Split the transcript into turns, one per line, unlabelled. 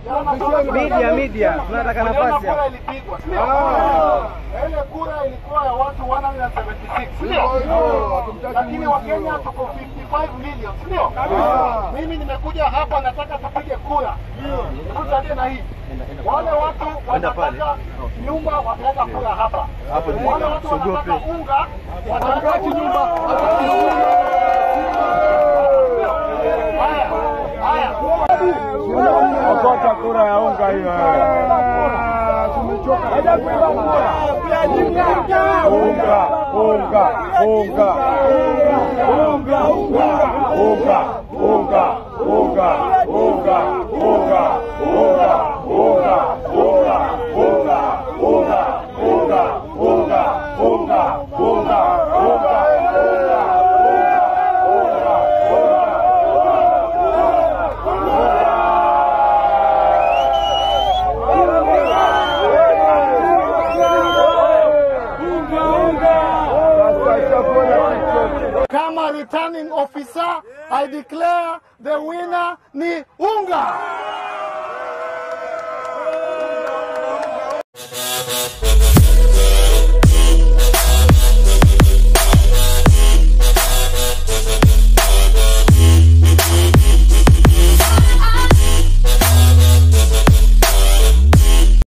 Media, media, tunataka nafasi
kura
hapa.
ilipigwa, sio? Ile kura ilikuwa ya watu 176, sio? Lakini Wakenya tuko 55 million, sio? Mimi nimekuja hapa nataka tupige kura. Tusaidie na hii. Wale watu wanataka nyumba wataweka kura hapa. Wale watu wanataka unga wataweka nyumba. Haya, haya.
Okota kura ya unga hiyo. Haja kuiba kura. Unga, unga, unga. Unga, unga. Unga, unga, unga, unga, unga, unga, unga, unga, unga, unga, unga, unga, unga, unga, unga,
Kama returning officer, I declare the winner ni Unga.